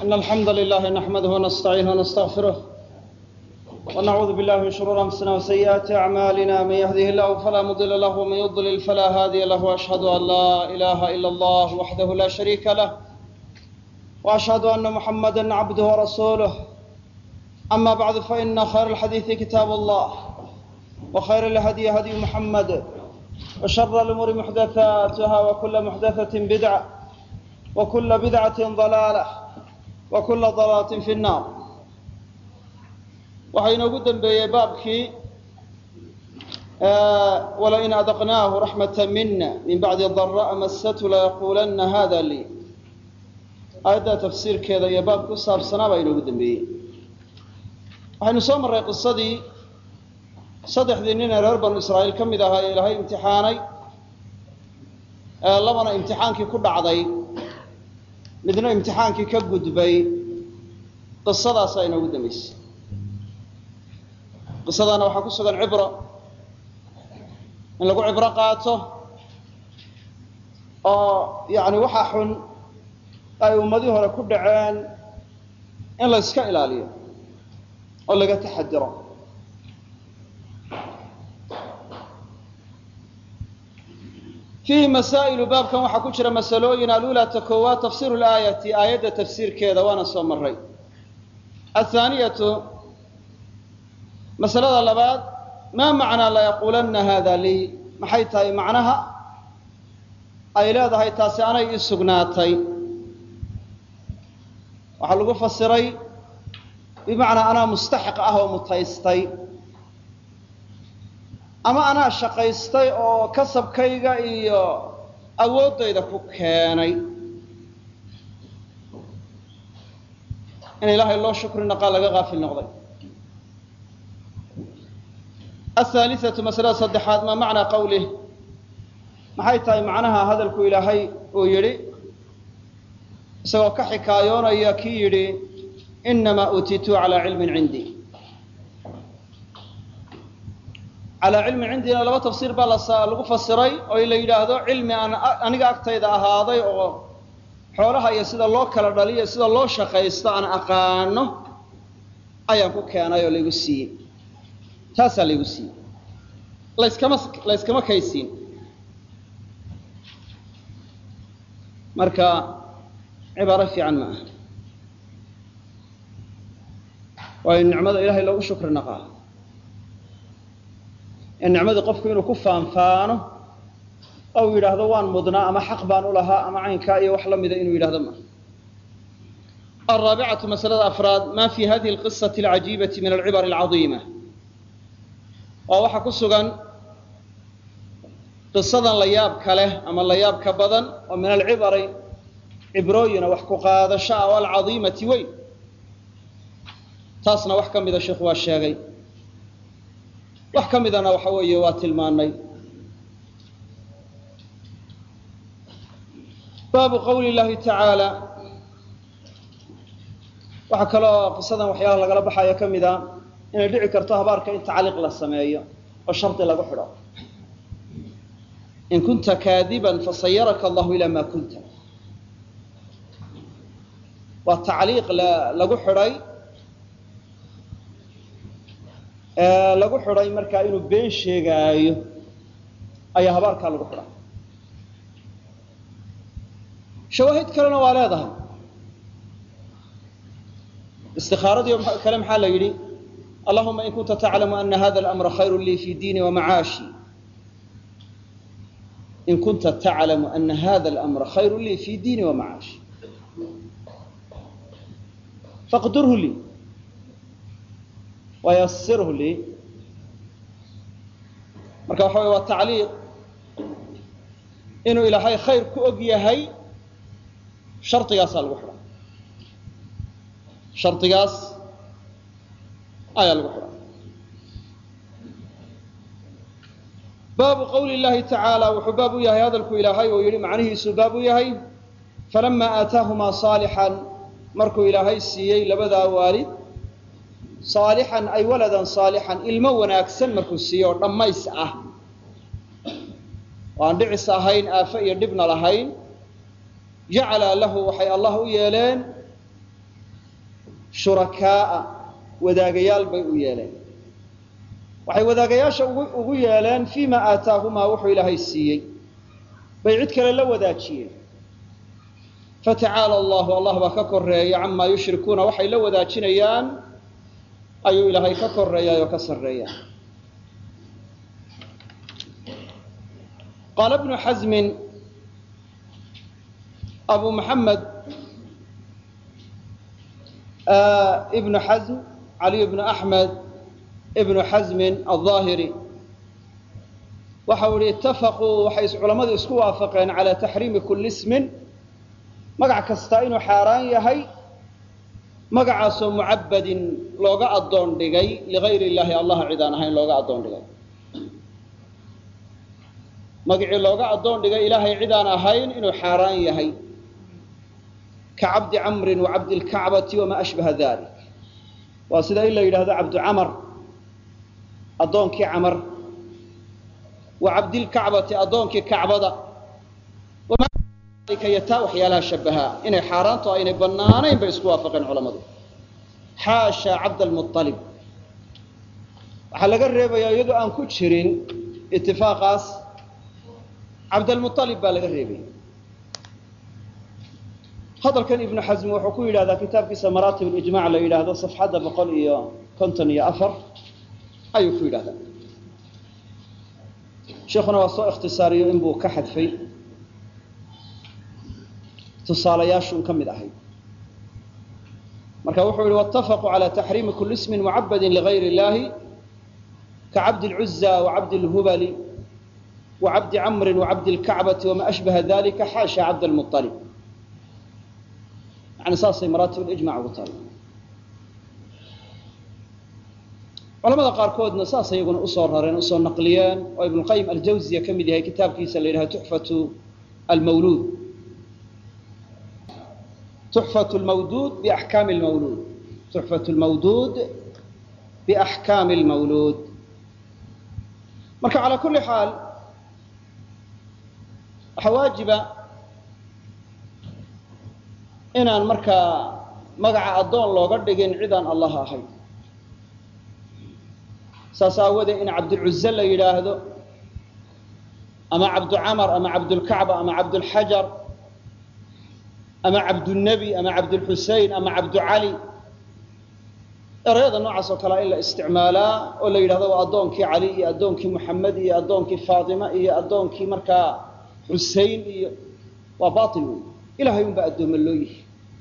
إن الحمد لله نحمده ونستعينه ونستغفره ونعوذ بالله من شرور أنفسنا وسيئات أعمالنا من يهده الله فلا مضل له ومن يضلل فلا هادي له وأشهد أن لا إله إلا الله وحده لا شريك له وأشهد أن محمدا عبده ورسوله أما بعد فإن خير الحديث كتاب الله وخير الهدي هدي محمد وشر الأمور محدثاتها وكل محدثة بدعة وكل بدعة ضلالة وكل ضلالة في النار waxaa inoogu dembeeyey baabkii walain adaqnaahu raxmata mina min bacdi dara'a masatu layaquulanna hada lii aayadda tafsiirkeeda iyo baabka ku saabsanaa baa inoogu dembeeyey waxaynu soo marray qisadii saddexdii nin ee reer banu israa'iil ka mid ahaa ee ilaahay imtixaanay labana imtixaankii ku dhacday midna imtixaankii ka gudbay qisadaasaa inoogu dambaysay qisadaana waxaa ku sugan cibro in lagu cibro qaato oo yani waxaa xun ay ummadii hore ku dhaceen in la yska ilaaliyo oo laga taxadiro fiihi masaa'ilu baabkan waxaa ku jira masalooyin alula ta koowaad tafsiru laayati aayadda tafsiirkeeda waana soo maray athaaniyatu masalada labaad maa macnaa layaquulanna hada lii maxay tahay macnaha ay leedahay taasi anay ii sugnaatay waxaa lagu fasiray bimacnaa anaa mustaxiq ah oo mutaystay ama anaa shaqaystay oo kasabkayga iyo awooddayda ku keenay in ilaahay loo shukri naqaa laga qaafil noqday ahaaliatu masalada saddexaad maa macnaa qawlih maxay tahay macnaha hadalku ilaahay uu yidhi isagoo ka xikaayoonaya kii yidhi inamaa uutiitu calaa cilmin cindii calaa cilmin cindiina laba tafsiir baa lagu fasiray oo la yidhaahdo cilmi aan aniga agtayda ahaaday oo xoolaha iyo sida loo kala dhaliyo sida loo shaqaysto aan aqaano ayaan ku keenay oo laygu siiyey taasaa laygu siiyey laskama layskama kaysiin marka cibaaro fiican ma aha waayo nicmada ilahay loogu shukri naqaa in nicmadii qofku inuu ku faanfaano ou yidhaahdo waan mudnaa ama xaq baan u lahaa ama caynkaa iyo wax la mida inuu yidhahdo maaha alraabicatu masalada afraad ma fi hadihi alqisati alcajiibati min alcibar alcadiima waa waxaa ku sugan qisadan la yaabka leh ama la yaabka badan oo min alcibari cibrooyina wax ku qaadasho ah oo alcadiimati weyn taasna wax ka mida sheikhu waa sheegay wax ka midana waxa weeye waa tilmaanay baabu qawli llahi tacaala waxaa kaloo qisadan waxyaalaha lagala baxayo ka mid a inay dhici karto habaarka in tacliiq la sameeyo oo shardi lagu xidho in kunta kaadiban fasayaraka allahu ilaa ma kunta waa tacliiq lagu xidhay lagu xidhay markaa inuu been sheegaayo ayaa habaarkaa lagu xidhay shawaahid kalena waa leedahay istikaaradii kale maxaa la yidhi allahuma in kunta taclamu ana hada alamra khayru lii fi diini wamacaashi in kunta taclamu ana hada alamra khayru lii fi diini wamacaashi faqdurhu lii wayasirhu lii marka waxa way waa tacliiq inuu ilaahay khayr ku og yahay shardigaasaa lagu xidha shardigaas ayaa lagu xidha baabu qawli llahi tacaala wuxuu baab u yahay hadalku ilaahay oo yihi macnihiisuu baab u yahay falama aataahumaa saalixan markuu ilaahay siiyey labadaa waalid saalixan ay waladan saalixan ilmo wanaagsan markuu siiyo oo dhammays ah oo aan dhicis ahayn aafo iyo dhibna lahayn jacala lahu waxay allah u yeeleen shurakaa'a wadaagayaal bay u yeeleen waxay wadaagayaasha ugu yeeleen fii ma aataahumaa wuxuu ilaahay siiyey bay cid kale la wadaajiyeen fatacaala allahu allah baa ka koreeya camaa yushrikuuna waxay la wadaajinayaan ayuu ilaahay ka koreeyaa oo ka sarreeya qaala bnu xasmin abu maxamed ibnu xasm caliy bnu axmed ibnu xasmin alظaahiri waxa uu yihi itafaquu waxay culammadu isku waafaqeen calaa taxriimi kulli ismin magac kasta inuu xaaraan yahay magacaasoo mucabadin looga addoon dhigay ligayri illaahi allah cid aan ahayn looga addoon dhigay magacii looga addoon dhigay ilaahay cid aan ahayn inuu xaaraan yahay ka cabdi camrin wa cabdi lkacbati wamaa ashbaha dalik waa sida in la yidhahdo cabdu camar addoonkii camar wa cabdilkacbati addoonkii kacbada taa waxyaalaha shabahaa inay xaaraanto aynay bannaanayn bay isku waafaqeen culammadu xaasha cabdalmualib waxaa laga reebayaa iyadoo aan ku jirin itifaaqaas cabdalmualib baa laga reebaya hadalkan ibnu xasmi wuxuu ku yidhahdaa kitaabkiisa maraatib ijmac la yidhaahdo safxadda boqol iyo konton iyo afar ayuu ku yidhahdaa sheikuna waa soo ikhtisaariyo inbuu ka xadfay tusaalayaashuun ka mid ahayd marka wuxuu yihi wاtafaquu calى taxriimi kuli ismin mucabadi ligayr اllahi kacabdi اlcuza wacabdi اlhubali wacabdi camri wacabdi اlkacbati wama ashbaha dalika xaasha cabd اlmuطalib yani saasay maraatib ijmac ugu taala culamada qaarkoodna saas iyaguna usoo rareen usoo naqliyeen oo ibn qayim aljawziya ka mid yahay kitaabkiisa la yidhahdo tuxfatu almawluud tuxfat lmawduud biaxkaami lmawluud tuxfat lmawduud biaxkaami lmawluud marka calaa kulli xaal waxaa waajiba inaan markaa magaca addoon looga dhigin cidaan allah ahayn saas aawadee in cabdulcuze la yidhaahdo ama cabducamar ama cabdulkacba ama cabdulxajar ama cabdulnebi ama cabdulxusein ama cabducali erayada noocaas oo kalea in la isticmaalaa oo la yidhahdo waa addoonkii cali iyo addoonkii muxamed iyo addoonkii faatima iyo addoonkii markaa xusein iyo waa bail wey ilahay unbaa addooma loo yahay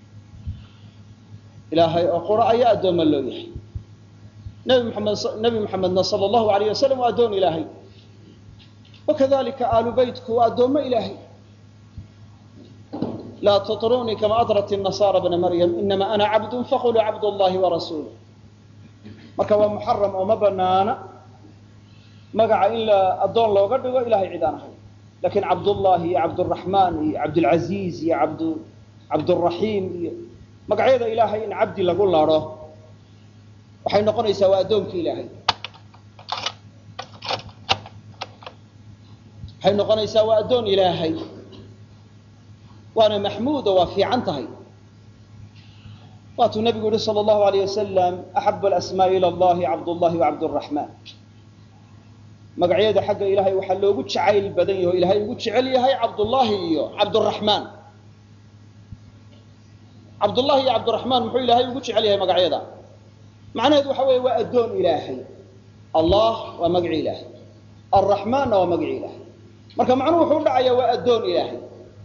ilaahay oo qura ayaa addooma loo yahay nebi muxamed nebi muxamedna sala allahu alayh wasalam waa addoon ilaahay wakadalika aalu beytku waa addoommo ilaahay laa tuطrunii kama adrat الnasaara bna maryam inama ana cabdu faquluu cabd اllahi warasuuluh marka waa muxaram oo ma banaana magaca in la addoon looga dhigo ilahay cid aan ahay lakin cabdullahi iyo cabduraxmaan iyo cabdulcaziiz iyo abd cabduraxiim iyo magacyada ilaahay in cabdi lagu laro waxay noqonaysaa waa addoonkii ilaahay waxay noqonaysaa waa addoon ilaahay waana maxmuud oo waa fiican tahay waatuu nabigu yihi salى اllahu alayh wasalam axab alasmaa ilى allahi cabdullahi wacabduraxmaan magacyada xagga ilahay waxaa loogu jacayl badan yaho ilahay ugu jecel yahay cabdullahi iyo cabduraxmaan cabdullahi iyo cabduraxmaan muxuu ilaahay ugu jecel yahay magacyada macnaheedu waxa weeye waa addoon ilaahay allah waa magaci ilaahay alraxmaanna waa magaci ilaahay marka macnuhu wuxuu udhacayaa waa addoon ilaahay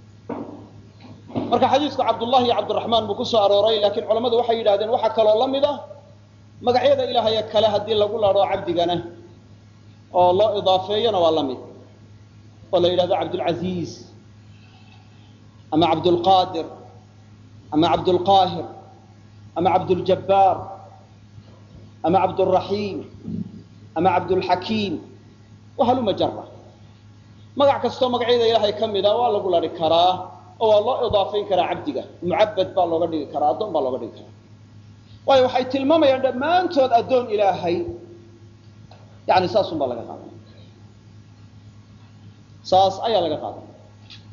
marka xadiidku cabdullahi iyo cabdiraxmaan buu ku soo arooray laakiin culammadu waxay yidhahdeen waxaa kaloo la mid ah magacyada ilaahaye kale haddii lagu laro cabdigana oo loo idaafeeyona waa la mid oo la yidhahdo cabdulcaziiz ama cabdulqaadir ama cabdulqaahir ama cabduljabbaar ama cabduraxiim ama cabdulxakiim wahaluma jara magac kastoo magacyada ilaahay ka mida waa lagu lari karaa oo waa loo idaafeyn karaa cabdiga mucabad baa looga dhigi karaa addoon baa looga dhigi karaa waayo waxay tilmaamayaan dhammaantood addoon ilaahay yani saasun baa laga qaadanaya saas ayaa laga qaadanaya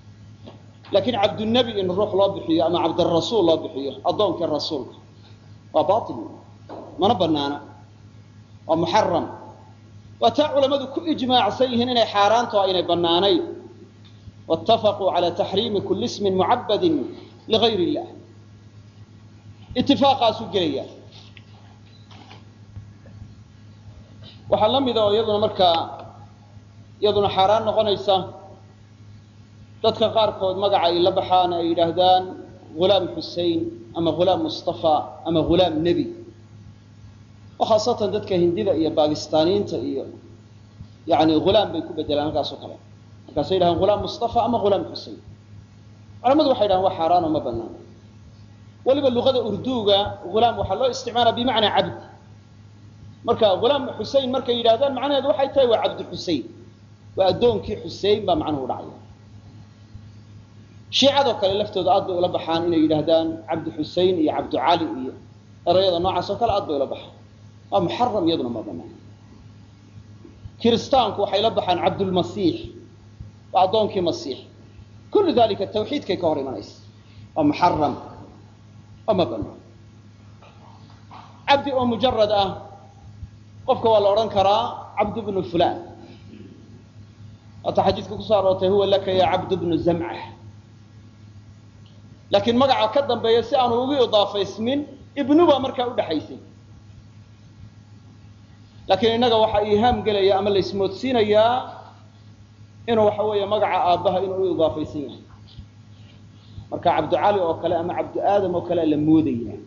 laakiin cabdunebi in ruux loo bixiyo ama cabdirasuul loo bixiyo addoonkii rasuulka waa bail mana banaana waa muxaram waa taa culammadu ku ijmaacsan yihiin inay xaaraanto aynay bannaanayn waitafaquu cala taxriimi kuli ismin mucabadin ligayr illah itifaaqaasuu gelaya waxaa la mida oo iyaduna markaa iyaduna xaaraan noqonaysa dadka qaarkood magaca ay la baxaan ay yidhaahdaan hulaam xusein ama hulaam mustafa ama hulaam nebi oo khaasatan dadka hindida iyo bakistaaniyiinta iyo yani hulaam bay ku bedelaan halkaas oo kale markaasay yidhahaan hulaam mustafa ama hulaam xusein culamadu waxay yidhahan waa xaaraano ma banaana weliba luqada urduuga hulaam waxaa loo isticmaala bimacnaa cabd marka hulaam xusein markay yidhahdaan macnaheedu waxay tahay waa cabdi xusein waa addoonkii xusein baa macnuhu dhacaya shiicadoo kale laftooda aad bay ula baxaan inay yidhaahdaan cabdi xusein iyo cabdu cali iyo erayada noocaas oo kale aad bay ula baxaan waa muxaram iyaduna ma banaan kiristaanku waxay la baxaan cabdulmasiix waa addoonkii masiix kullu dalika tawxiidkay ka hor imanaysa waa muxaram oo ma banaan cabdi oo mujarad ah qofka waa la odhan karaa cabdu bnu fulan waata xadiidka kusoo aroortay huwa laka ya cabdu bnu zamca laakiin magaca ka dambeeya si aanu ugu idaafaysmin ibnu baa markaa udhaxaysay laakiin innaga waxaa iihaam gelaya ama la ismoodsiinayaa inuu waxa weeye magaca aabbaha inuu u idaafaysan yahay marka cabducali oo kale ama cabdu aadam oo kale la moodaya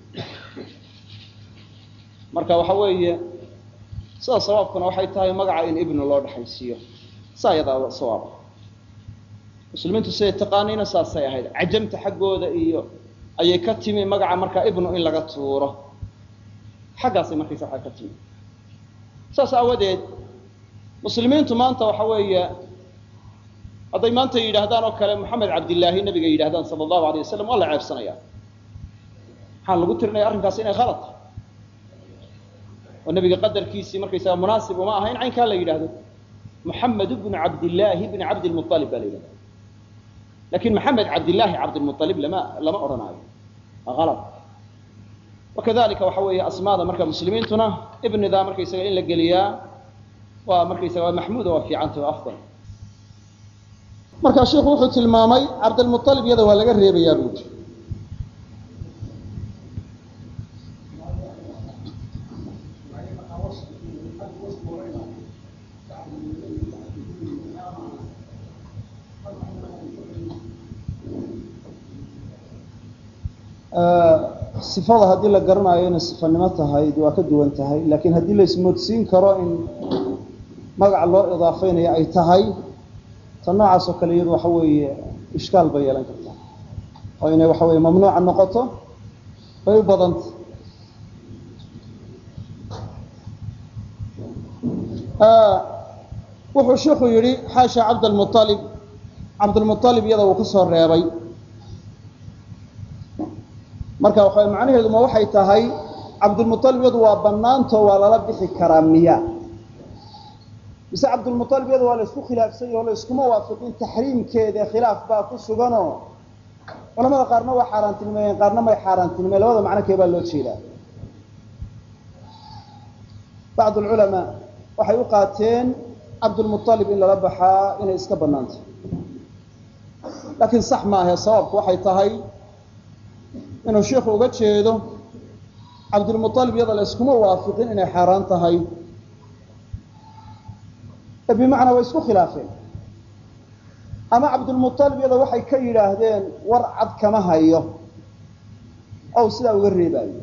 marka waxa weeye sida sawaabkuna waxay tahay magaca in ibnu loo dhexaysiiyo saa yadaa sawaab muslimiintu siday taqaaniina saasay ahayd cajamta xaggooda iyo ayay ka timi magaca markaa ibnu in laga tuuro xaggaasay markaysa waa ka timi saas aawadeed muslimiintu maanta waxa weeye hadday maanta yidhaahdaan oo kale moxamed cabdillaahi nabiga yidhahdaan sala allahu alay wasalam waa la ceebsanaya maxaa lagu tirinaya arrinkaasi inay khalad tahay oo nabiga qadarkiisii markaysaga munaasib uma aha in caynkaa la yidhahdo muxamed bnu cabdillaahi bni cabdilmualib baa la yidhahda lakin maxamed cabdillaahi cabdilmualib lama lama odhanaayo waa alad wakadalika waxa weeye asmaada marka muslimiintuna ibnidaa markaysaga in la geliyaa waa markaysaga waa maxmuuda waa fiicanta waa afdal marka sheiku wuxuu tilmaamay cabdilmualib iyada waa laga reebayaa buuri sifada haddii la garanayo inay sifanimo tahay waa ka duwan tahay laakiin haddii la ismoodsiin karo in magac loo idaafeynayo ay tahay ta noocaas oo kale iyadu waxa weeye ishkaal bay yeelan kartaa oo inay waxa weye mamnuuca noqoto bay u badanta wuxuu sheikhu yihi xaasha cabdlmualib cabdulmualib iyada uu ka soo reebay marka waxa macnaheedu ma waxay tahay cabdulmualib iyadu waa banaanto waa lala bixi karaa miya mise cabdulmualib iyadu waa la isku khilaafsan yaho la iskuma waafiqin taxriimkeeda khilaaf baa ku suganoo culamada qaarna waa xaaraantinimeeyeen qaarna may xaaraantinimeyen labada macno kee baa loo jeedaa bacd lculamaa waxay u qaateen cabdulmualib in lala baxaa inay iska banaantay laakiin sax maahe sababku waxay tahay inuu sheikhu uga jeedo cabdulmualib iyada la iskuma waafiqin inay xaaraan tahay ee bimacnaa way isku khilaafeen ama cabdulmualib iyada waxay ka yidhaahdeen war cad kama hayo ow sidaa uga reebaayo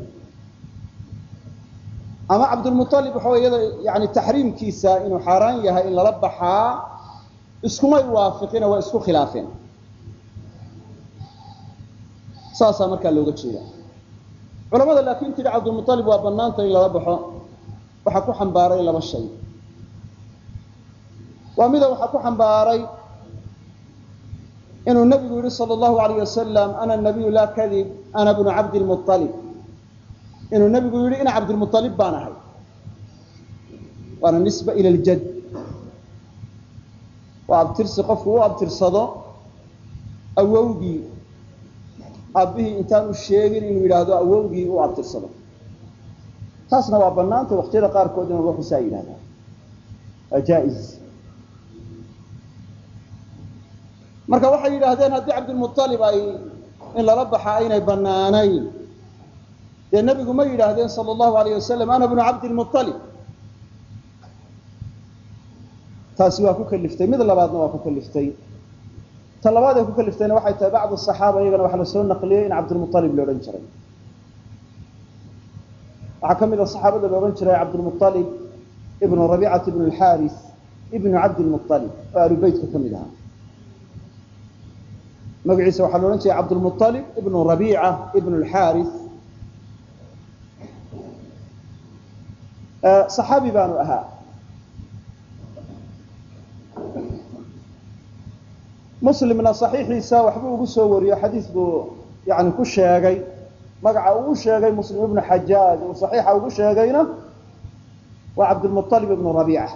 ama cabdulmualib waxa wey iyada yani taxriimkiisa inuu xaaraan yahay in lala baxaa iskumay waafiqine waa isku khilaafeen saasaa markaa looga jeeda culamada laakiin tidhi cabdulmualib waa banaanta in lala baxo waxaa ku xambaaray laba shay waa mida waxaa ku xambaaray inuu nabigu yihi sal allahu alayh wasalam ana nabiyu laa kadib ana bnu cabdilmualib inuu nabigu yihi ina cabdilmualib baan ahay waana nisba ila ljad waa abtirsi qofku u abtirsado awowgii aabbihii intaan u sheegin inuu yidhaahdo awowgii u abtirsado taasna waa banaanta waqtiyada qaarkood in ruuxu saa yidhahdaa waa jaa-is marka waxay yidhaahdeen haddii cabdilmualib ay in lala baxa aynay banaanayn dee nebigu ma yidhaahdeen sala allahu alayh wasalam ana bnu cabdilmualib taasi waa ku kaliftay mid labaadna waa ku kaliftay ta labaad ee ku kaliftayna waxay tahay bacdu saxaaba iyagana waxaa la soo naqliyey in cabdilmualib la odhan jiray waxaa ka mid a saxaabada la odhan jiray cabdilmualib ibnu rabiicata ibnu alxaaris ibnu cabdilmualib oo alubeytka ka mid ahaa magaciisa waxaa la odhan jiray cabdilmualib ibnu rabiica ibnu alxaaris saxaabi baanu ahaa muslimna saxiixiisa waxbuu ugu soo wariyo xadiis buu yani ku sheegay magaca uu u sheegay muslim ibnu xajaaj uu saxiixa ugu sheegayna waa cabdilmualib ibnu rabiica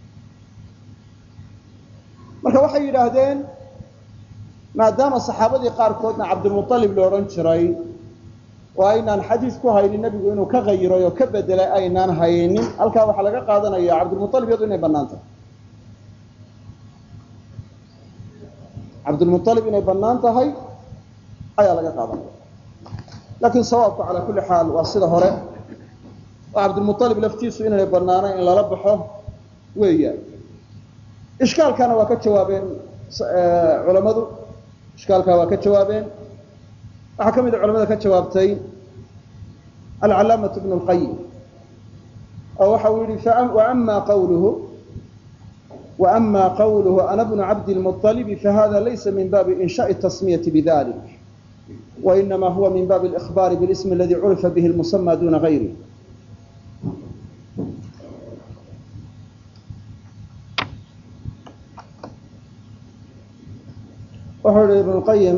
marka waxay yidhaahdeen maadaama saxaabadii qaarkoodna cabdilmualib la odhan jiray oo aynaan xadiis ku haynin nebigu inuu ka qayiray oo ka bedelay aynaan haynin halkaa waxaa laga qaadanaya cabdilmualib iyadu inay bannaan tahay cabdilmualib inay bannaan tahay ayaa laga qaadanaya laakiin sawaabku calaa kulli xaal waa sida hore oo cabdilmualib laftiisu inaynay bannaanayn in lala baxo weeyaan ishkaalkana waa ka jawaabeen culammadu ishkaalkaa waa ka jawaabeen waxaa ka mid a culamada ka jawaabtay alcalaamatu bnu lqayim oo waxa uu yihi waama qawluhu وأma qwlه أna بن cabd المطلب fahada laysa min babi إنشhاء التsmية بذلك وإنma huwa min bab الإخبار bالاسم اladي curifa bه المسمى duna غayره wuxuu yihi iبن الqayim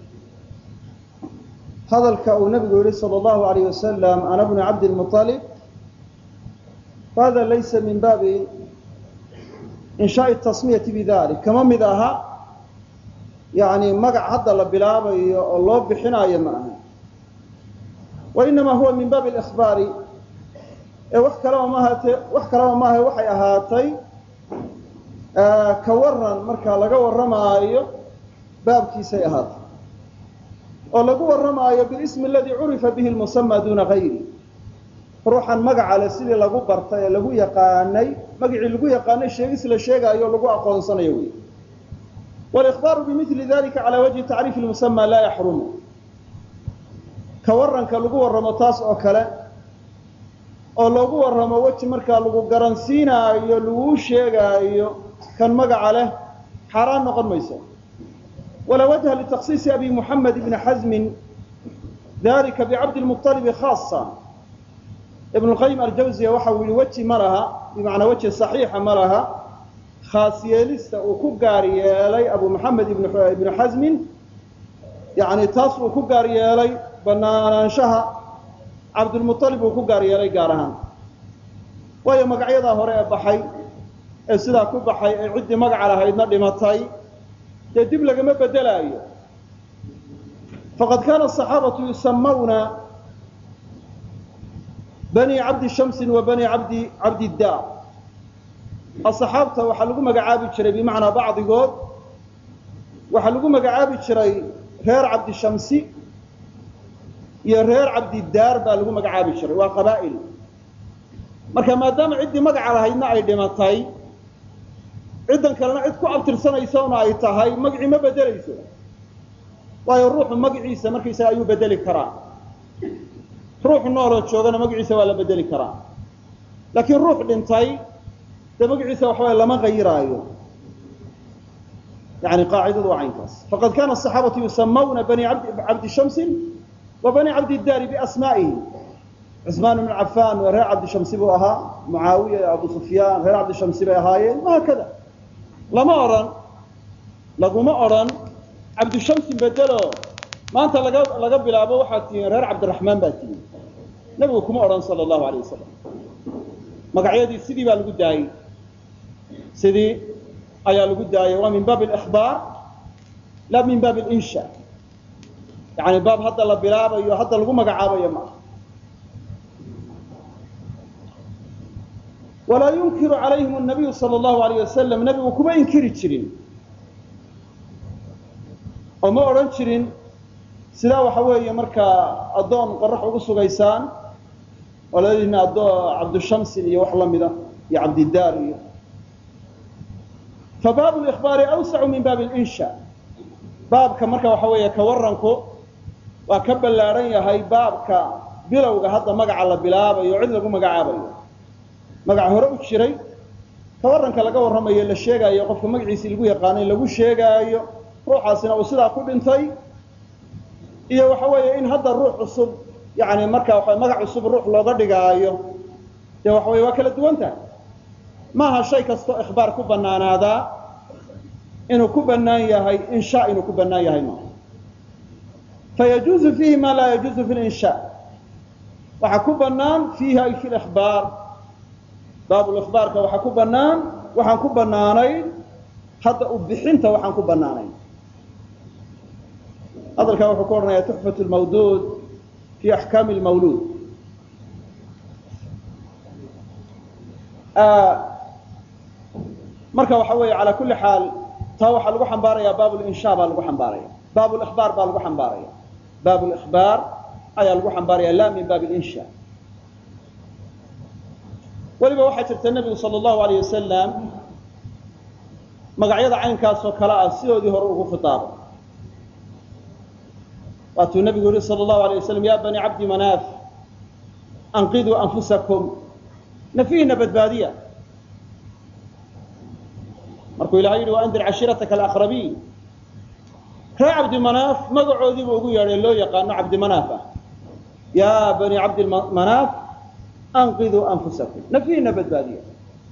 hadalka uu nabigu yihi slى الlahu عalيه وasلم أna بن cabd المطلب fahada laysa min babi inshaai tasmiyati bidalik kama mid aha yani magac hadda la bilaabayo oo loo bixinaayo ma aha wa inamaa huwa min baabi اlإkhbaari ee wax kalaba maahate wax kalaba maaha waxay ahaatay ka waran markaa laga warramaayo baabkiisay ahaatay oo lagu warramaayo bilismi aladii curifa bihi lmusama duna gayri ruuxan magaca le sidii lagu bartay ee lagu yaqaanay magacii lagu yaqaanay sheegis la sheegaayo o lagu aqoonsanayo wey walikhbaaru bimili dalika cala wajhi tacriif lmusama laa yaxrumu ka waranka lagu warramo taas oo kale oo loogu warramo weji markaa lagu garansiinaayo laguu sheegaayo kan magaca leh xaaraan noqon mayso walaa wajha litaksiisi abi muxamed ibni xasmin dalika bicabdi lmuطalibi khaasa ibn lqayim aljawziya waxa uu yihi weji ma laha bimacnaa weji saxiixa ma laha khaas yeelista uu ku gaar yeelay abu maxamed ibnu xasmin yani taas uu ku gaar yeelay banaanaanshaha cabdulmualib uu ku gaar yeelay gaar ahaan waayo magacyadaa hore ee baxay ee sidaa ku baxay ee ciddii magaca lahaydna dhimatay dee dib lagama bedelaayo faqad kaana asaxaabatu yusamawna bani cabdi shamsin wa bani abdi cabdiddaar asaxaabta waxaa lagu magacaabi jiray bimacnaa bacdigood waxaa lagu magacaabi jiray reer cabdishamsi iyo reer cabdidaar baa lagu magacaabi jiray waa qabaa'il marka maadaama ciddii magaca lahaydna ay dhimatay ciddan kalena cid ku abtirsanaysana ay tahay magacii ma bedelayso waayo ruuxu magaciisa markaysaga ayuu bedeli karaa ruux nooloo joogana magaciisa waa la bedeli karaa laakiin ruux dhintay dee magaciisa waxaway lama qayiraayo yani qaacidadu waa caynkaas faqad kana asaxaabatu yusamawna bani cabdi shamsin wa bani cabdidaari biasmaa'ihi cusmaan ibnu cafaan waa reer cabdishamsi buu ahaa mucaawiya iyo abu sufyaan reer cabdishamsi bay ahaayeen wahaakada lama odhan laguma odhan cabdishamsin bedelo maanta laga laga bilaabo waxaad tihiin reer cabdiraxmaan baa tihiin nebigu kuma odhan sala allahu alayh wasalam magacyadii sidii baa lagu daayey sidii ayaa lagu daayay waa min baabi alikhbaar la min baabi alinsha yani baab hadda la bilaabayo hadda lagu magacaabayo maaha walaa yunkiru calayhim nabiyu sala allahu alayh wasalam nebigu kuma inkiri jirin oo ma odhan jirin sidaa waxa weeye markaa addoon qorax ugu sugaysaan oo ladina addo cabdushamsin iyo wax la mida iyo cabdidaar iyo fa baabu likhbaari awsacu min baabi linsha baabka marka waxa weeye ka waranku waa ka ballaadhan yahay baabka bilowga hadda magaca la bilaabayo cid lagu magacaabayo magac hore u jiray ka waranka laga warramayo la sheegaayo qofka magaciisii lagu yaqaanay lagu sheegaayo ruuxaasina uu sidaa ku dhintay iyo waxa weeye in hadda ruux cusub yani marka waa magac cusub ruux looga dhigaayo dee waxa weye waa kala duwan tahay maaha shay kastoo ikhbaar ku banaanaadaa inuu ku banaan yahay insha inuu ku banaan yahay maaha fayajuuzu fiihi ma laa yajuuzu fi linsha waxaa ku banaan fiihi ay fi lihbaar baabulihbaarka waxaa ku banaan waxaan ku banaanayn hadda u bixinta waxaan ku banaanayn hadalkaa wuxuu ku odhanaya tuxfat lmawduud fi axkaami lmawluud marka waxa weeye calaa kulli xaal taa waxaa lagu xambaaraya baab linsha baa lagu xambaaraya baab lihbaar baa lagu xambaaraya baab lihbaar ayaa lagu xambaaraya la min baab linsha weliba waxaa jirta nebigu sala allahu alayh wasalam magacyada caynkaasoo kale ah sidoodii hore ugu khitaabay waatuu nebigu yihi sala allahu alay wasalam ya bani cabdi manaaf anqiduu anfusakum nafiihina badbaadiya markuu ilahay yidhi waandir cashiirataka alaqrabiin ree cabdi manaaf magacoodiibuu ugu yeedhay loo yaqaano cabdi manaaf ah ya bani cabdi manaaf anqiduu anfusakum nafiihina badbaadiya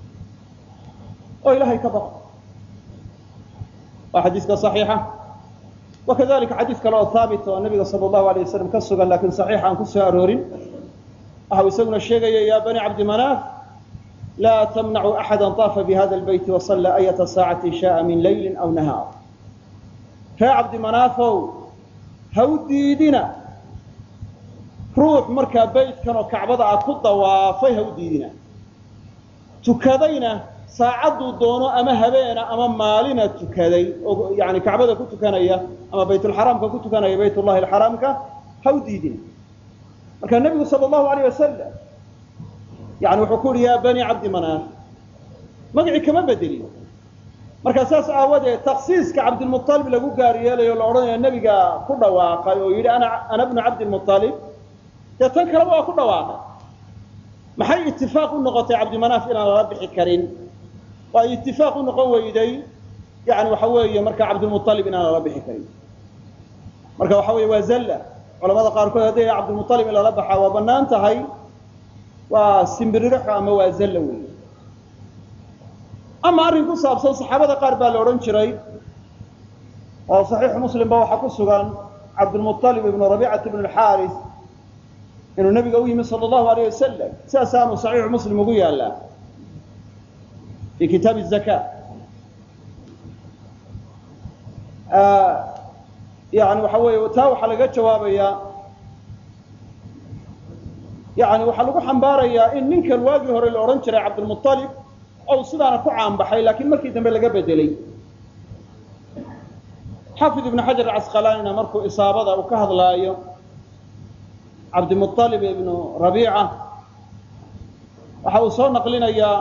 oo ilahay ka baqo waa xadiiska صaxiixa wakadalika xadiis kale oo haabit oo nabiga sala allahu alay wasalam ka sugan lakin saxiixa aan ku soo aroorin waxa uu isaguna sheegaya ya bani cabdi manaaf laa tamnacu axada طaafa bihada lbeyti wasalla ayata saacati shaءa min layli aw nahaar ree cabdi manaafow ha u diidina ruux markaa beytkan oo kacbada ah ku dawaafay ha u diidina tukadayna saacaduu doono ama habeena ama maalina tukaday oo yani kacbada ku tukanaya ama baytulxaraamka ku tukanaya baytullahi alxaraamka ha u diidina marka nebigu sala allahu alayh wasalam yani wuxuu ku uhi ya bani cabdi manaaf magacii kama bedelin marka saas aawadeed taksiiska cabdilmualib lagu gaar yeelayo la odhanayo nebiga ku dhawaaqay oo yidhi ana ana bnu cabdilmualib dee tan kaleba waa ku dhawaaqay maxay itifaaq u noqotay cabdimanaaf inaan lala bixi karin oo ay itifaaq u noqon weyday yani waxa weeye marka cabdilmualib inaan lala bixi karin marka waxa weeye waa zalla culamada qaarkood hadday cabdilmualib in lala baxaa waa banaan tahay waa simbiriraxo ama waa zalla wey ama arrin ku saabsan saxaabada qaar baa la odhan jiray oo saxiixu muslimba waxaa ku sugan cabdilmualib ibnu rabiicata ibn alxaaris inuu nabiga u yimi sala allahu alayh wasalam sidaasaanu saxiixu muslim ugu yaallaa fi kitaabi zaka yani waxa weeye taa waxaa laga jawaabayaa yani waxaa lagu xambaarayaa in ninkan waagii hore la odhan jiray cabdilmualib ou sidaana ku caanbaxay laakiin markii dambe laga bedelay xaafid ibnu xajar acasqalaanina markuu isaabada uu ka hadlaayo cabdimualib ibnu rabiica waxa uu soo naqlinayaa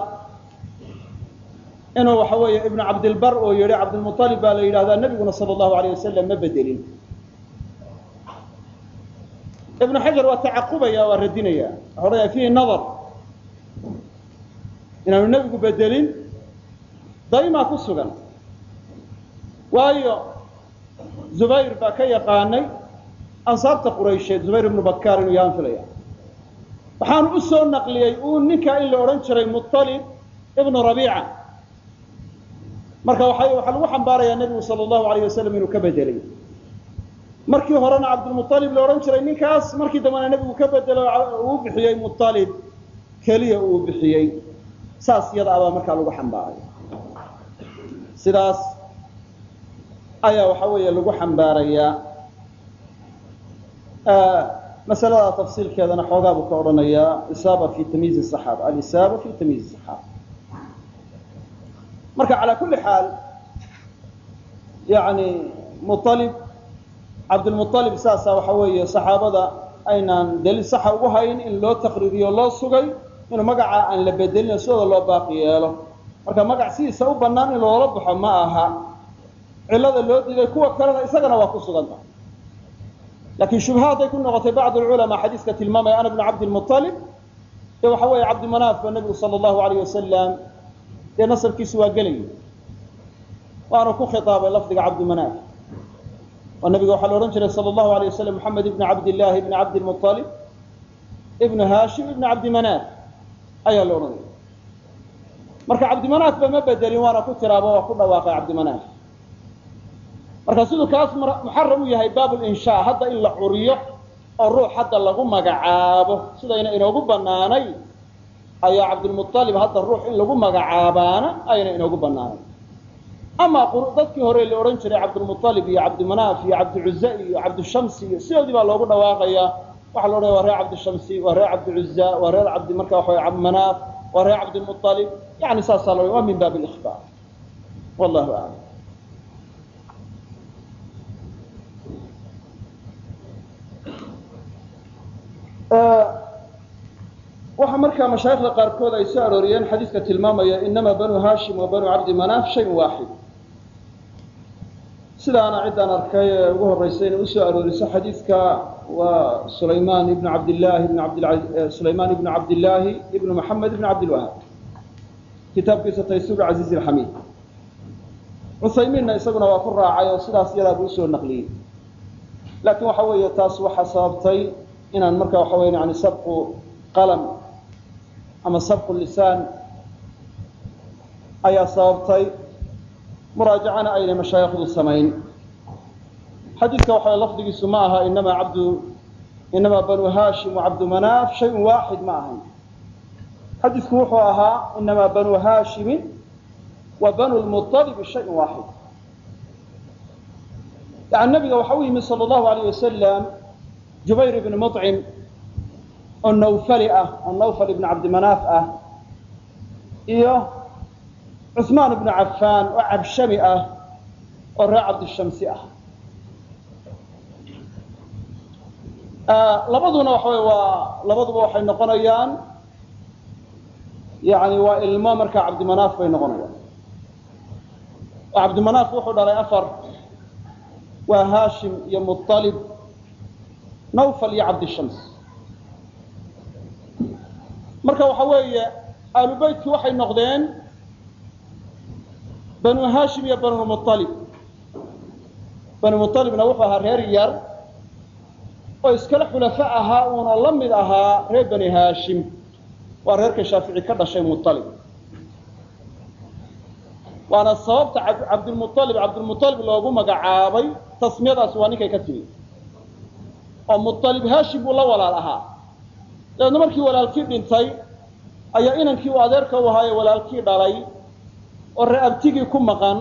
inuu waxa weeye ibnu cabdilbar oo yihi cabdilmualib baa la yidhahdaa nebiguna sala allahu alayh wasalam ma bedelin ibnu xajar waa tacaqubaya waa radinaya waxa odhanaya fiihi nadar inaanu nebigu bedelin daymaa ku sugan waayo zubayr baa ka yaqaanay ansaabta quraysheed zubayr ibnu bakar inuu yahaan filaya waxaanu u soo naqliyey uu ninkaa in la odhan jiray mualib ibnu rabiica marka waxa waxaa lagu xambaarayaa nebigu sala allahu alayh wasalam inuu ka bedelay markii horena cabdilmualib la odhan jiray ninkaas markii dambena nebigu ka bedelo uu bixiyey mualib keliya uu bixiyey saas iyada abaa markaa lagu xambaaray sidaas ayaa waxa weeye lagu xambaarayaa masalada tafsiilkeedana xoogaa buu ka odhanayaa isaaba fi tamyiizi saxaaba alisaaba fi tamyiizi saxaaba marka calaa kulli xaal yani mualib cabdilmualib saasa waxa weeye saxaabada aynaan daliil saxa ugu hayn in loo taqriiriyo loo sugay inuu magacaa aan la bedelin sidooda loo baaqi yeelo marka magac sidiisa u bannaan in loola baxo ma aha cillada loo diiday kuwa kalena isagana waa ku suganta laakiin shubha hadday ku noqotay bacd alculamaa xadiiska tilmaamaya ana bnu cabdilmualib dee waxa weeye cabdimanaaf ba nebigu sala allahu alayh wasalam dee nasabkiisu waa gelayay waanu ku khitaabay lafdiga cabdimanaaf oo nabiga waxaa la odhan jiray sala allahu alayh wasalam moxamed ibni cabdillahi ibni cabdilmualib ibnu haashim ibni cabdimanaaf ayaa la odhanaya marka cabdimanaafba ma bedelin waana ku tiraaba waa ku dhawaaqay cabdimanaaf marka siduu kaas muxaram u yahay baabulinshaa hadda in la curiyo oo ruux hadda lagu magacaabo sidayna inoogu banaanay ayaa cabdilmualib hadda ruux in lagu magacaabaana ayna inoogu banaanay amaa dadkii hore la odhan jiray cabdilmualib iyo cabdimanaaf iyo cabdicuza iyo cabdishamsi iyo sidoodii baa loogu dhawaaqayaa waxaa la odhanaya waa reer cabdishamsi waa reer cabdicuza waa reer cabdi marka waxa cabdimanaaf waa reer cabdilmualib yani saasaa la waa min baab likhbaar wallahu aclam waxaa markaa mashaaikhda qaarkood ay soo arooriyeen xadiiska tilmaamaya inama banu hashim wa banu cabdi manaaf shayun waaxid sidaana ciddaan arkay ee ugu horreysay inay usoo arooriso xadiidka waa sulaymaan ibnu cabdillahi ibn abd sulaymaan ibnu cabdillaahi ibnu maxamed ibn cabdilwahaab kitaabkiisa taysuur casiiz alxamiid cuthaymiinna isaguna waa ku raacay oo sidaas yadaabuu usoo naqliyey laakiin waxa weeye taas waxaa sababtay inaan marka waxa weya yani sabqu qalam ama sabqu lisaan ayaa sababtay muraajacana aynay mashaayikhdu samayn xadiidka waxa lafdigiisu ma aha inama cabdu inama banu hashim wa cabdu manaaf shayun waaxid ma ahayn xadiidku wuxuu ahaa inama banu haashimin wa banu lmualibi shayun waaxid yani nabiga waxa u yimid sala allahu alayh wasalam jubayr ibni mucim oo nawfali ah oo nawfal ibnu cabdimanaaf ah iyo cuثmaan ibnu cafaan oo cabshami ah oo reer cabdishamsi ah labaduna waxa wey waa labaduba waxay noqonayaan yani waa ilmo markaa cabdimanaaf bay noqonayaan oo cabdimanaaf wuxuu dhalay afar waa haashim iyo muطalib nawfal iyo cabdishams marka waxa weeye aalu beytkii waxay noqdeen banu hashim iyo banu mualib banu mualibna wuxuu ahaa reer yar oo iskala xulafo ahaa uuna la mid ahaa reer bani hashim waa reerka shaafici ka dhashay mualib waana sababta cabdilmualib cabdilmualib loogu magacaabay tasmiyadaas waa ninkay ka timi oo mualib hashim buu la walaal ahaa dabeedna markii walaalkii dhintay ayaa inankii uu adeerka u ahaaye walaalkii dhalay oo reeabtigii ku maqan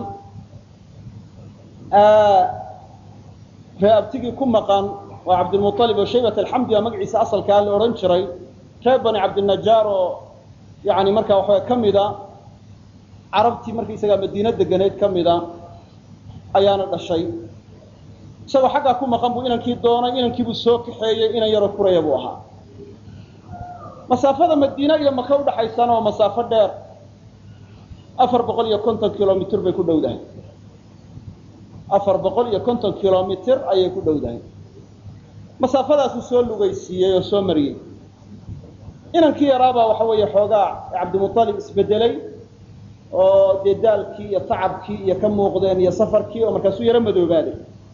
reeabtigii ku maqan waa cabdilmualib oo shaybat alxamdi baa magaciisa asalkaa la odhan jiray reer bani cabdinajaar oo yani markaa waxawa ka mida carabtii markaisagaa madiino deganeyd ka mida ayaana dhashay isagoo xaggaa ku maqan buu inankii doonay inankiibuu soo kaxeeyey inan yaroo kuraya buu ahaa masaafada madiine iyo maka udhaxaysana waa masaafo dheer afar boqol iyo konton kilomitr bay ku dhowdahay afar boqol iyo konton kilomitr ayay ku dhowdahay masaafadaasuu soo lugaysiiyey oo soo mariyey inankii yaraabaa waxa weeye xoogaa cabdimualib isbedelay oo dee daalkii iyo tacabkii iyo ka muuqdeen iyo safarkii oo markaasuu yaro madoobaaday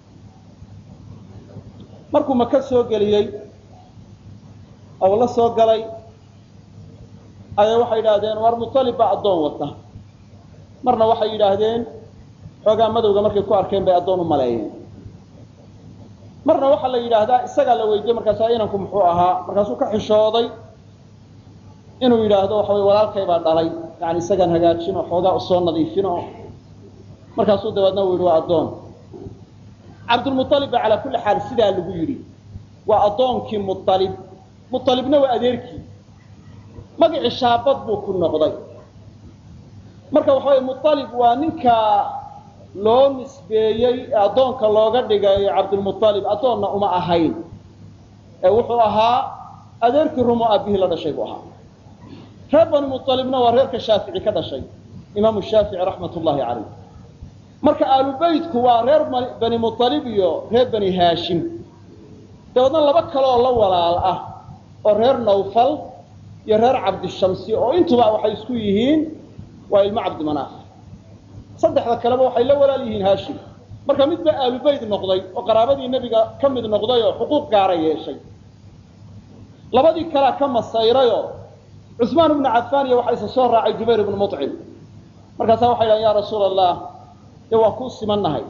markuu maka soo geliyey oo la soo galay ayaa waxay yidhaahdeen war mualib baa addoon wata marna waxay yidhaahdeen xoogaa madowga markay ku arkeen bay addoon u maleeyeen marna waxaa la yidhaahdaa isagaa la weydiiyey markaasaa inanku muxuu ahaa markaasuu ka xishooday inuu yidhaahdo waxa wey walaalkay baa dhalay yani isagaan hagaajin oo xoogaa usoo nadiifin oo markaasuu dabeedna u yidhi waa addoon cabdulmualib baa calaa kulli xaal sidaa lagu yidhi waa addoonkii mualib mualibna waa adeerkii magacii shaabad buu ku noqday marka waxa weye mualib waa ninka loo nisbeeyey ee addoonka looga dhigay cabdulmualib addoonna uma ahayn ee wuxuu ahaa adeerkii rumo aabihii la dhashay buu ahaa reer bani mualibna waa reerka shaafici ka dhashay imaamu shaafici raxmat ullahi caleyh marka aalubeytku waa reer bani mualib iyo reer bani haashim dabeedna laba kale oo la walaal ah oo reer nawfal iyo reer cabdishamsi oo intuba waxay isku yihiin waa ilmo cabdimanaaf saddexda kaleba waxay la walaal yihiin haashim marka mid baa aalubeyt noqday oo qaraabadii nebiga ka mid noqday oo xuquuq gaara yeeshay labadii kalea ka masayrayoo cusmaan ibnu cafaan iyo waxaa isa soo raacay jubayr ibnu mucim markaasaa waxay dhahan ya rasuula allah dee waa kuu simannahay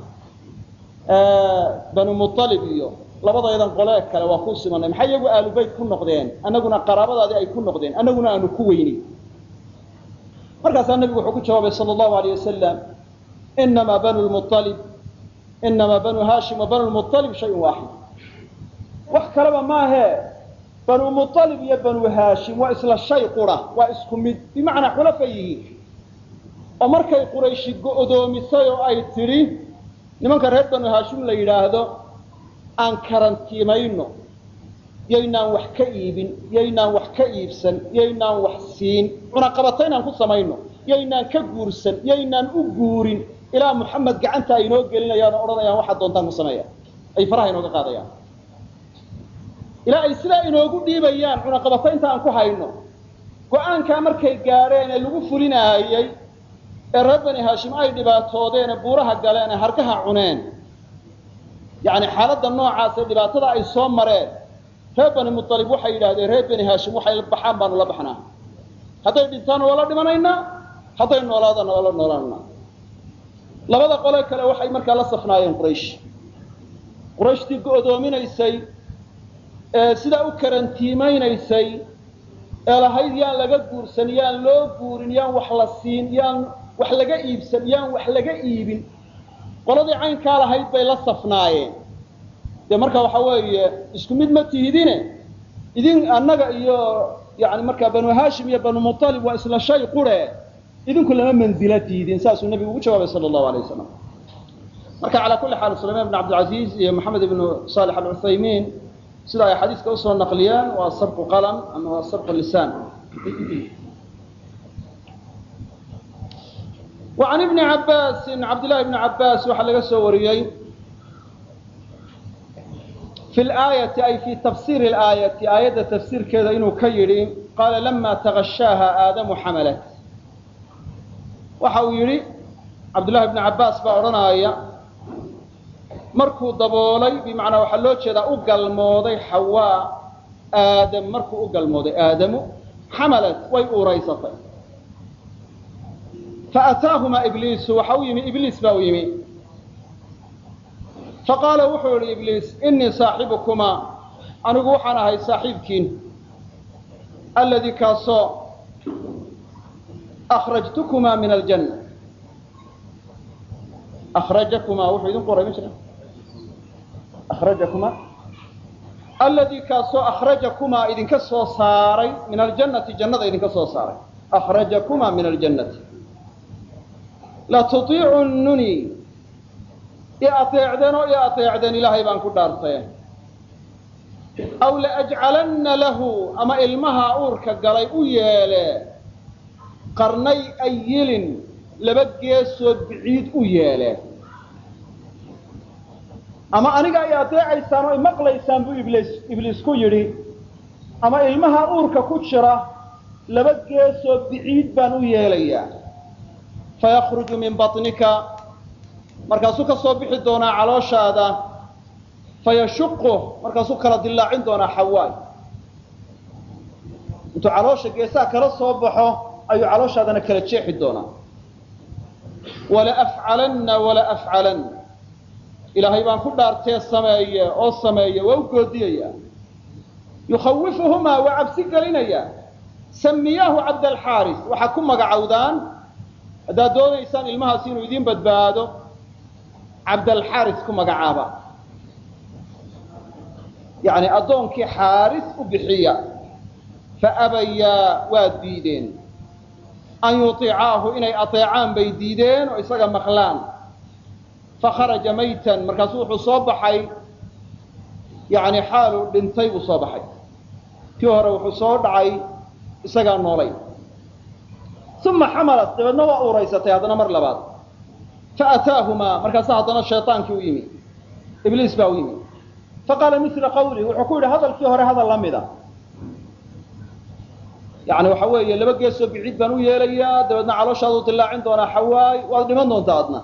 banu mualib iyo labadaydan qolee kale waa kuu simannahay maxay iyagu aalubeyt ku noqdeen annaguna qaraabadaadii ay ku noqdeen annaguna aanu ku weynin markaasaa nebigu wuxuu ku jawaabay sala allahu alayh wasalam inamaa banu lmualib inamaa banu haashim wa banu lmualib shayun waaxid wax kaleba maahee banu mualib iyo banu haashim waa isla shay qura waa isku mid bimacnaa xulafa yihiin oo markay qurayshi go'doomisay oo ay tidhi nimanka reer banu haashim la yidhaahdo aan karantiimayno yaynaan wax ka iibin yaynaan wax ka iibsan yaynaan wax siin cunaqabata inaan ku samayno yaynaan ka guursan yaynaan u guurin ilaa muxamed gacanta ay inoo gelinayaan oo odhanayaan waxaad doontaan ku sameeya ay faraha inooga qaadayaan ilaa ay sidaa inoogu dhiibayaan cunaqabato inta aan ku hayno go-aankaa markay gaadheen ee lagu fulinaayey ee reer bani haashim ay dhibaatoodeen ee buuraha galeen ee hargaha cuneen yacni xaaladda noocaas ee dhibaatada ay soo mareen reer bani mualib waxay yidhahdeen reer bani haashim waxay baxaan baanu la baxnaa hadday dhintaan waa la dhimanaynaa hadday noolaadana waa la noolaanaa labada qole kale waxay markaa la safnaayeen quraysh qurayshtii go'doominaysay ee sidaa u karantiimaynaysay ee lahayd yaan laga guursan yaan loo guurin yaan wax la siin yaan wax laga iibsan yaan wax laga iibin qoladii caynkaa lahayd bay la safnaayeen dee marka waxa weeye isku mid ma tihidine idin annaga iyo yani markaa banu haashim iyo banu mualib waa isla shay qure idinku lama manzila tihidin saasuu nebigu ugu jawaabay sala allahu alay wasalam marka calaa kulli xaal sulaymaan ibn cabdilcaziiz iyo maxamed ibnu saalex alcuthaymiin sida ay xadiiska usoo naqliyaan waa sabqu qalam ama waa sabqu lisaan وعن بن عabاس cabdاللahi بن عabاس waxaa laga soo wariyey في الآية ay في تفsير الآية aayadda تfsيirkeeda inuu ka yihi qاala لma تغشاaha aadamu xamلت waxa uu yihi cabdاللahi بن عabاس baa odhanaya markuu daboolay bmaعnaa waxaa loo jeedaa u galmooday xawaa aadam markuu u galmooday aadamu xamلت way uuraysatay faataahumaa ibliisu waxa u yimi ibliis baa u yimi faqaala wuxuu yihi ibliis inii saaxibukumaa anigu waxaan ahay saaxiibkiin alladii kaasoo akrajtukumaa min aljanna akrajakumaa wuxuu idin qoray ma jira akrajakumaa alladii kaasoo akhrajakumaa idinka soo saaray min aljannati jannada idinka soo saaray akhrajakumaa min aljannati latuiicununi i ateecdeen oo i ateecdeen ilaahay baan ku dhaartay aw laajcalanna lahu ama ilmaha uurka galay u yeele qarnay ayilin laba geesood biciid u yeele ama aniga ay adeecaysaan oo imaqlaysaan buu ibliis ibliis ku yidhi ama ilmaha uurka ku jira laba geesood biciid baan u yeelayaa fayakruju min baطnika markaasuu ka soo bixi doonaa calooshaada fayashuqu markaasuu kala dilaacin doonaa xawaay intuu caloosha geesaha kala soo baxo ayuu calooshaadana kala jeexi doonaa wala afcalanna wala afcalan ilaahay baan ku dhaartee sameeye oo sameeye waa u goodiyaya yukhawifuhumaa waa cabsi gelinaya samiyaahu cabdalxaaris waxaa ku magacowdaan haddaad doonaysaan ilmahaasi inuu idiin badbaado cabdalxaaris ku magacaaba yani addoonkii xaaris u bixiya faabayaa waa diideen an yuطicaahu inay aطeecaan bay diideen oo isaga maqlaan fakharaja maytan markaasu wuxuu soo baxay yani xaaluu dhintay buu soo baxay kii hore wuxuu soo dhacay isagaa noolay uma xamalat dabeedna waa uuraysatay haddana mar labaad faataahumaa markaasa haddana shayaankii u yimi ibliis baa u yimi faqaala mila qawlih wuxuu ku yidhi hadalkii hore hadal la mida yani waxa weeye laba geesoo biciid baan u yeelayaa dabeedna calooshaadu dilaacin doonaa xawaay waad dhiman doontaa adna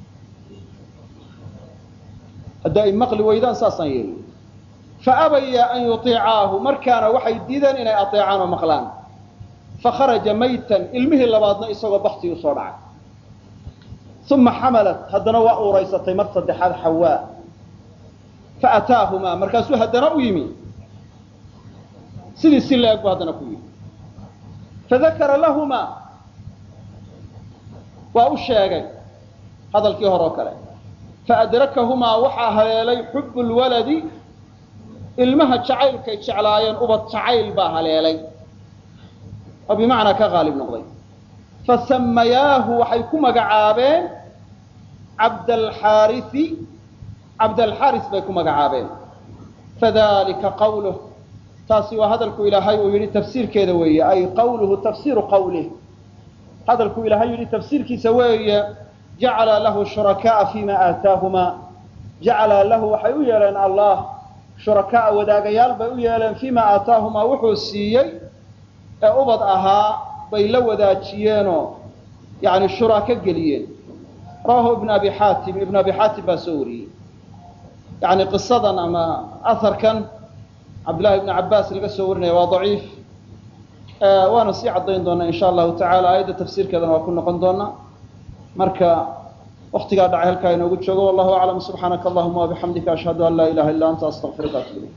hadda ay maqli weydaan saasaan yeeli faabaya an yuطicaahu markaana waxay diideen inay aطeecaan oo maqlaan fakharaja maytan ilmihii labaadna isagoo baktii u soo dhacay uma xamalat haddana waa uuraysatay mar saddexaad xawaa faataahumaa markaasuu haddana u yimi sidii si la-eg bu haddana ku yimi fadakara lahumaa waa u sheegay hadalkii hore oo kale faadrakahumaa waxaa haleelay xubu lwaladi ilmaha jacaylkay jeclaayeen ubad jacayl baa haleelay oo bimacnaa ka qaalib noqday fasamayaahu waxay ku magacaabeen cabdalxaarisi cabdalxaaris bay ku magacaabeen fadalika qawluh taasi waa hadalku ilaahay uu yidhi tafsiirkeeda weeye ay qawluhu tafsiiru qawlih hadalku ilaahay yidhi tafsiirkiisa weeye jacala lahu shurakaaa fima aataahumaa jacala lahu waxay u yeeleen allah shurakaaa wadaagayaal bay u yeeleen fima aataahumaa wuxuu siiyey ee ubad ahaa bay la wadaajiyeenoo yani shuraako geliyeen rawahu ibn abi xaatim ibn abi xaatim baa soo wariyey yani qisadan ama aharkan cabdillahi ibn cabaas laga soo warinaya waa daciif waana sii caddayn doonaa insha allahu tacala aayadda tafsiirkeedana waa ku noqon doonaa marka waktigaa dhacay halkaa inoogu joogo wallahu aclam subxaanaka allahuma wabixamdika ashhadu an laa ilaha illa anta astaqfiruka atub ilayk